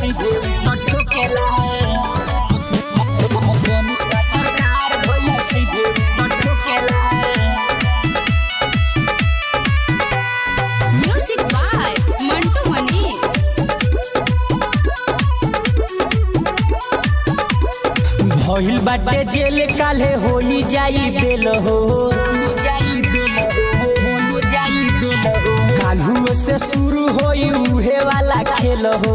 सीधे ठोकेला मनीष पत्रकार भैया सीधे ठोकेला म्यूजिक बाय मंटू मनी भइल बाटे जेल काले होई जाई बेल हो काल्हू से शुरू होई उहे वाला खेल हो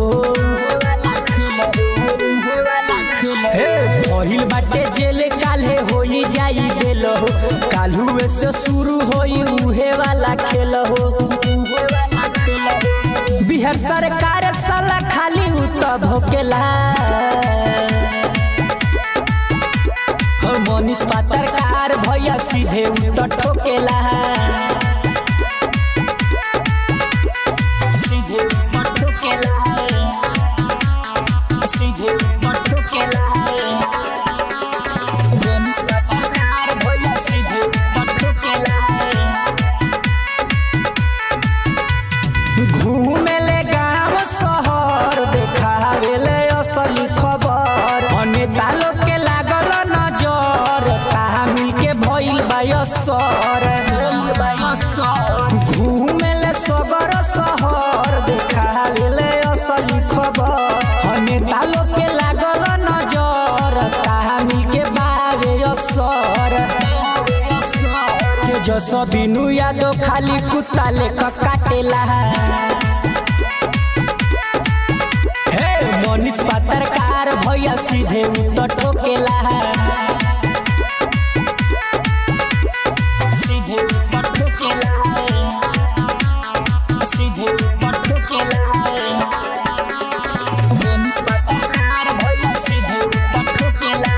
हे, भइल बाटे जेल काले होई जाई बेल हो काल्हू से शुरू होई उहे वाला खेल हो बिहार सरकार साला खाली उ त भोकेला हो मनीष पत्रकार भैया सीधे उ त ठोकेला सीधे उ त ठोकेला सीधे उ त ठोकेला मनीष पत्रकार भैया सीधे उ त ठोकेला घूमेले गाँव शहर देखावेले असली खबर अनेता लोग के लागल नजर कहा मिलके भइल बायसर घूमेले सगर शहर देखावेले असली खबर अनेता लोग के लागल नजर कहा मिलके बावे असर तेजस्वी नु यादव खाली कुत्ता लेकर काटेला हे मनीष पत्रकार भैया सीधे उ त ठोकेला सीधे उ त ठोकेला सीधे उ त ठोकेला मनीष पत्रकार भैया सीधे उ त ठोकेला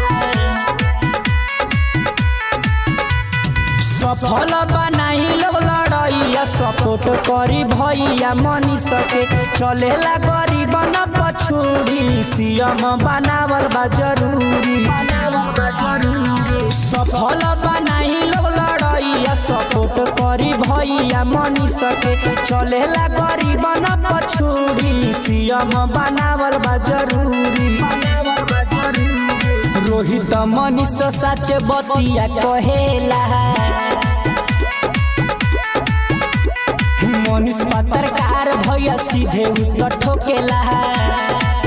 सफल बनाई लोग लड़ैया सपोर्ट करी भैया मनी सके चलेला गरीब न पछुड़ी सीएम बनावल बा जरूरी सफल बनाई लोग लड़ैया सपोर्ट करी भैया मनी सके चलेला गरीब न पछुड़ी सीएम बनावल बा जरूरी रोहित मनीष सच बतिया कहेला मनीष पत्रकार भैया सीधे उ त ठोकेला